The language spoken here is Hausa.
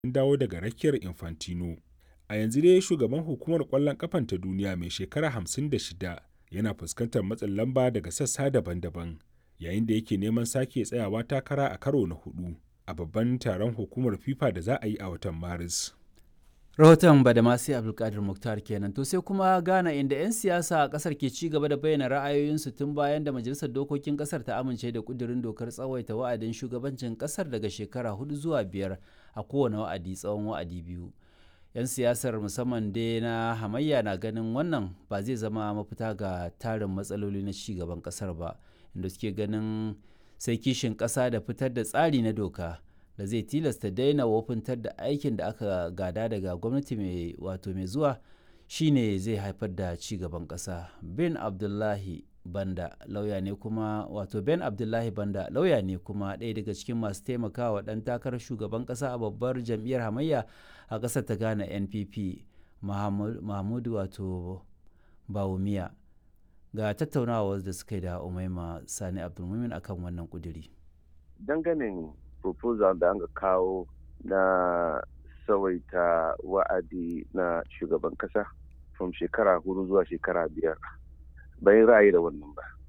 sun dawo daga rakiyar Infantino. A yanzu dai shugaban hukumar ƙwallon ƙafan ta duniya mai shekara 56 yana fuskantar matsin lamba daga sassa daban-daban yayin da yake neman sake tsayawa takara a karo na hudu a babban taron hukumar FIFA da za a yi a watan Maris. rahoton badamasi abdulkadir muktar kenan to sai kuma ghana inda 'yan siyasa a kasar ke ci gaba da bayyana ra'ayoyinsu tun bayan da majalisar dokokin kasar ta amince da kudirin dokar tsawaita wa'adin shugabancin kasar daga shekara hudu zuwa biyar a kowane wa'adi tsawon wa'adi biyu 'yan siyasar musamman dai na hamayya na ganin wannan ba zai zama mafita ga tarin matsaloli na ci gaban kasar ba inda suke ganin sai kishin kasa da fitar da tsari na doka da zai tilasta daina wofintar da aikin da aka gada daga gwamnati mai wato mai zuwa shine zai haifar da ci gaban ƙasa ben abdullahi banda lauya ne kuma wato ben abdullahi banda lauya ne kuma ɗaya daga cikin masu taimakawa ɗan takarar shugaban ƙasa a babbar jam'iyyar hamayya a ƙasar ta ghana npp mahmudu wato bawumiya ga tattaunawa da suka yi da umaima sani abdulmumin akan wannan kuduri dangane proposal da aka kawo na tsawaita wa'adi na shugaban kasa from shekara hudu zuwa shekara biyar bai ra'ayi da wannan ba